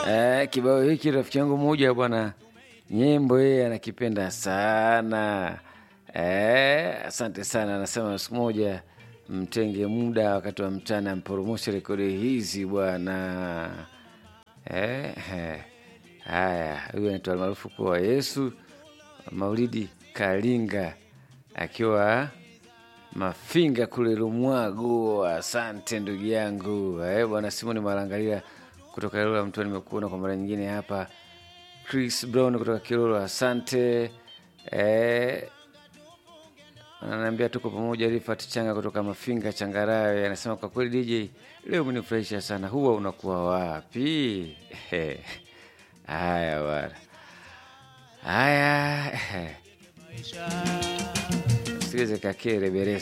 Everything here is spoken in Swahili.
Eh, kibao hiki rafiki yangu mmoja bwana nyimbo yeye anakipenda sana. Eh, asante sana. Anasema siku moja mtenge muda wakati wa mchana mporomoshe rekodi hizi bwana. Eh, eh. Haya, huyu anaitwa almaarufu kwa Yesu Maulidi Kalinga akiwa Mafinga kule Lumwago. Asante ndugu yangu eh, bwana Simoni Malangalia kutoka Ilula Mtoni, nimekuona kwa mara nyingine hapa. Chris Brown kutoka Kilolo, asante eh, ananiambia tuko pamoja. Rifat Changa kutoka Mafinga Changarawe anasema kwa kweli DJ leo umenifurahisha sana, huwa unakuwa wapi? Haya bwana, haya sikilize kakere beresi